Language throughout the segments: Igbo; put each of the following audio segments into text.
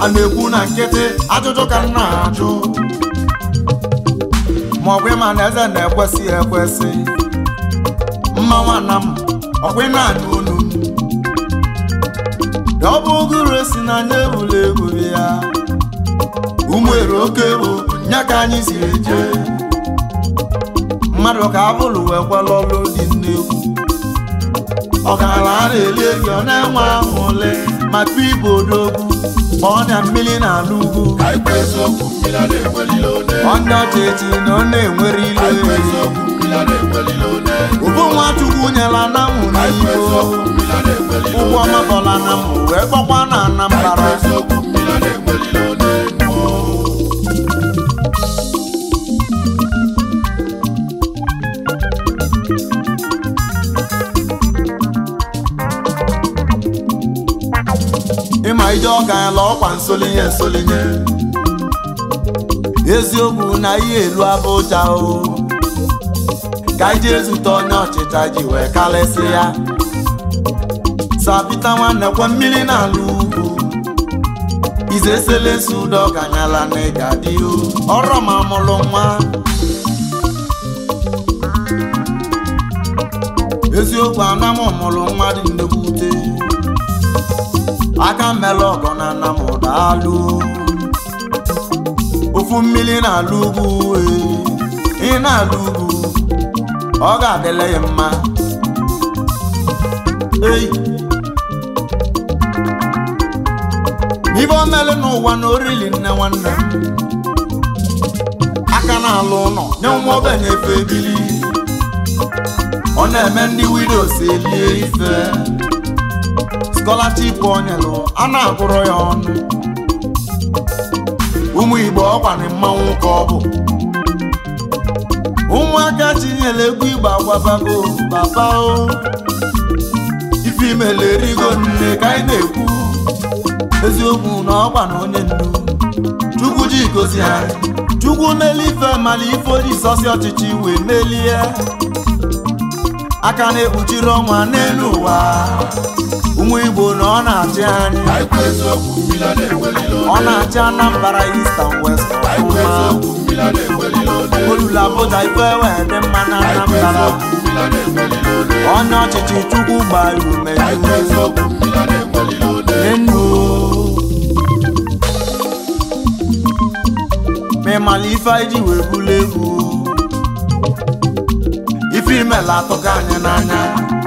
a na-ekwu na nkịtị ajụjụ ka m na-ajụ ma ọ bụ ịma na eze na-ekwesị ekwesị mma nwanna m ọkwa ị na-anụ unu m ọ bụ ụgụrụ esi n'anya egbula egbuli ya umere oke bụ nya ka anyị si eje mmadụ ka abụlụ wee kwala ọlụ dị nnekwu ọgaranya a na-eli ego ọ na-enwe ahụ ole maka ibe odogwu ma ọ na mmiri na-ala ugwu ka ikpe eziokwu mmiri a na-enwelile one onye ọcha echi na ọ na-enwere ka ikpe ile eziokwu mmiri a na-enwelile one ụbụ nwa chukwu nyela na mụ ka ikpe n'ibo eziokwu mmiri a na-enwelile ụgwọ one mabọla na mụ wee gbakwa na ka ikpe anambara eziokwu mmiri a na-enwelile one mmụọ ịma ije ọka ya la ọkwa nsolinye nsolinye eziokwu na ihe elu abụja o ka ije ezute onye ọchịcha ji wee kalịsị ya sapita nwanne kwe mmiri na-ala ugwu ize selesi udo ganyala na ịga dị o ọrọ ma mụlụ nwa eziokwu anam mụlụ nwa dị nnukwu ute aka mmele ọgọ na nna m daalụ ofu mmiri na-alụ ugwu ee, ị na-alụ ugwu ọ ga-adịle ya mma ei ibe omeli n'ụwa na orili nne nwanne m aka na-alụ ụlọ nye nwa ogbenye efe ebili ọ na-eme ndị widows elie ife scholarship onyelụ a na-agụrụ ya ọnụ ụmụ igbo ọkwani mmanwụ ka ọ bụ ụmụaka chinyere egwu igbo agwabago baba o ife imele erigo nne ka anyị na-ekwu eziokwu na ọkwa na onye ndu chukwu ji gozi anyị chukwu meli ife mala ife oji sọsi ọchịchị wee melie aka na-ekpuchiri ọnwa n'elu ụwa ụmụ igbo na ọ na-achị anyị ka ikpe eziokwu mmiri a na-enwelile ọ one na-achị anambra east and west ka ikpe ọfụma eziokwu mmiri a na-enwelile one olulu abụja ife wee dị mma na ka ikpe anambra eziokwu mmiri a na-enwelile one onye ọchịchị chukwu gbara ume ka ikpe eziokwu mmiri a na-enwelile one enu ma ịmala ife anyị ji wee bulu egwu ife imela atụka anyị n'anya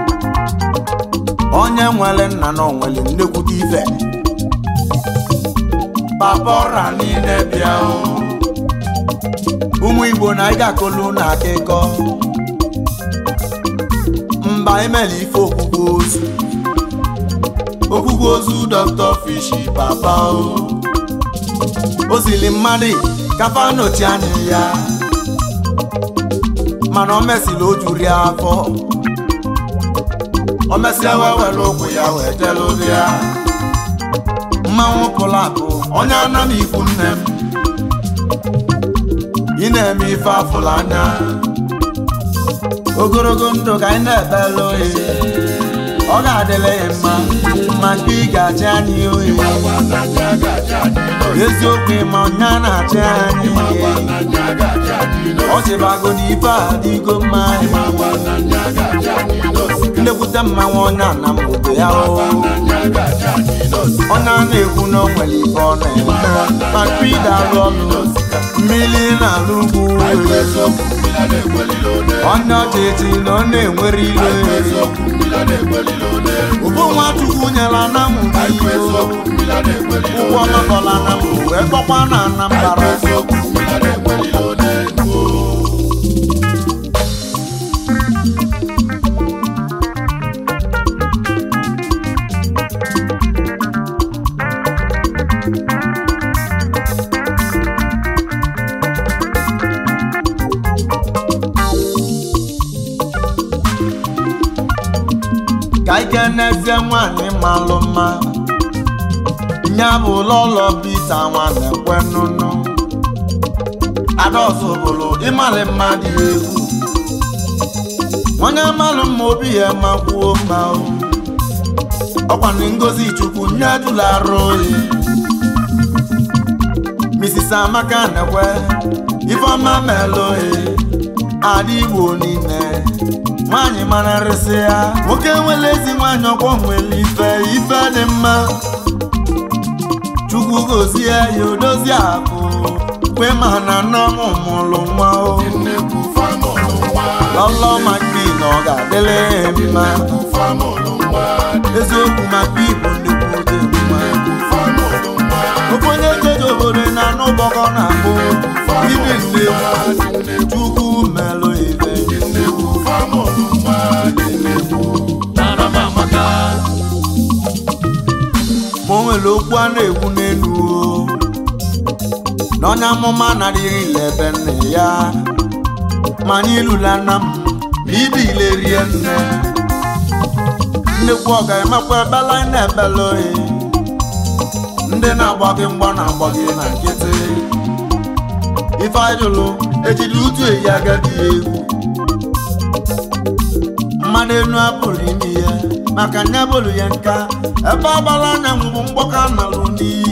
onye nwere nna na onwere nnekwute ife papa ọra niile bịa o. ụmụ igbo na anyị ga-akọlu na akịkọ mba imela ife okwukwe ozu okwukwe ozu dr fishi papa o o zili mmadụ kafa nọchi anya ya mana o mesịrị o juru ya afọ o mesịa wee were ụkwụ ya wee jelu ya mmanwụ pụrụ apụ onye ana m ikwu nne m ị na-eme ife afụrụ anya ogologo ndụ ka anyị na-ebelu oyi ọ ga-adịle ya mma maka ị ga-achị anyị oyi agwa n'anya ga-achị anyị n'oyi eziokwu ịma ọnya na-achị anyị agwa n'anya ga-achị anyị n'oyi ọ chịbago na ife a adịgo mma agwa n'anya ga-achị anyị n'oyi nnekwute mmanwụ ọnya na mgbe ya o n'anya ga-achị anyị n'oyi ọnya na-ekwu na o nwere ife ọ na-eme maka ide alụ ọlụ mmiri na-alụ ugwu ka ikpe eziokwu mmiri a na-enwelile one ọnya ọchịchị na ọ na-enwere ka ikpe ile eziokwu mmiri a na-enwelile one ụbụ nwa chukwu nyela na mụ ka ikpe n'ibo eziokwu mmiri a na-enwelile ụgwọ one mabọla na mụ wee kpọkwa na ka ikpe anambara eziokwu mmiri a na-enwelile one mmụọ ka ike n'ezie nwanyị malụ mma nya bụ lọlọ pita nwanne kwe nnụnụ adaọzọ bụrụ ịmalị mmadụ egwu onye malụ mma obi ya makwuo mma o ọkwanụ ngozi chukwu nye dụlarụ oyi Mrs. Amaka nekwe Ifeọma meloe ada Igbo niile nwaanyị mara nrịsị ya nwoke nwere ezi nwaanyị ọkwọ nwere ife ife dị mma Chukwu gozie ya odozi akụ kwe ma na nna m mụrụ nwa o nnekwu famụlụ nwa lọlọ maka na ọ ga-adịrị ya mma nnekwu famụlụ nwa eziokwu maka Igbo nnukwu dị mma nnekwu famụlụ nwa ofe onye jeje obodo na anụ bọkọ na abụ ibi nne chukwu melụ ibe nnekwu famụlụ nwa nnekwu Aramamaka, ma o nwere okwu a na-ekwu n'elu o na onye amụma narịrị ilebe nne ya ma anyị lụla nna m ma ibe ile rie nne nnekwu ọ ga-emekwa ebela anyị na-ebela oyi ndị na-agba gị mgba na-agba gị na nkịtị ife ajụlụ ejiri utu eyi agadi egwu mmadụ enu apụrụ ime ihe maka nya bolu ya nka ebe agbala anyanwụ bụ mgbọka nalụ n'iyi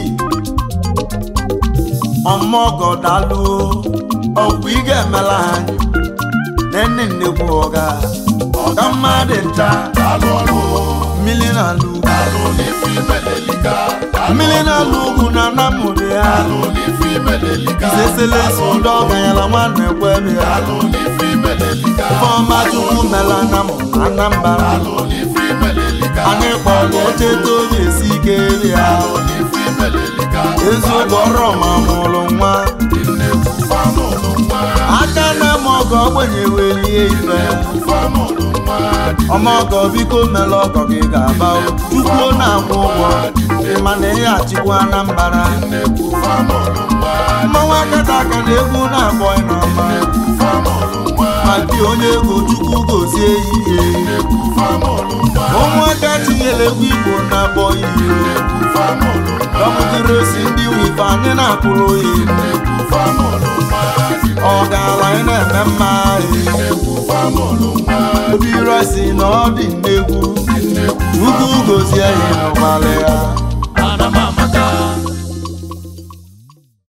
ọmọgọ daluo ọgwụ ị ga-emela anyị nenne nnekwu ọga ọga mmadụ ncha alụ ọrụ mmiri na-alụ alụ n'ife imelelika mmiri na-alụ ugwu na anamụrụ ya alụ n'ife imelelika iseselesi ndị ọganyala nwanne kwebe ya alụ n'ife imelelika ifeọma chukwu mela anamụ na anambara alụ n'ife imelelika anyị kpọrọ echeta obi esi ike ebe ya alụ n'ife imelelika eziokwu ọrụ ma mụrụ nwa nnekwu famụlụ nwa aka na m ọgọ ogbenye welie ife famụlụ nwa ọmọgọ biko mela ọgọ gị ga-aba chukwuo na-akwụ ụgwọ mana ihe achịkwa anambara nnekwu famụlụ nwa mmanwụ akata aka na egwu na-akpọ n'ọma famụlụ nwa ma dị onye ego chukwu gozie ihe nnekwu famụlụ nwa ụmụaka tinyere egwu igbo na-akpọ ihe famụlụ nwa dọpụtara osi ndị wife anyị na-akwụrụ oyi nnekwu famụlụ nwa ọ gaala anyị na-eme mma ihe nnekwu famụlụ nwa obi resi na ọ dị nnegwu ugwu gozie ya n'ụgbalị ya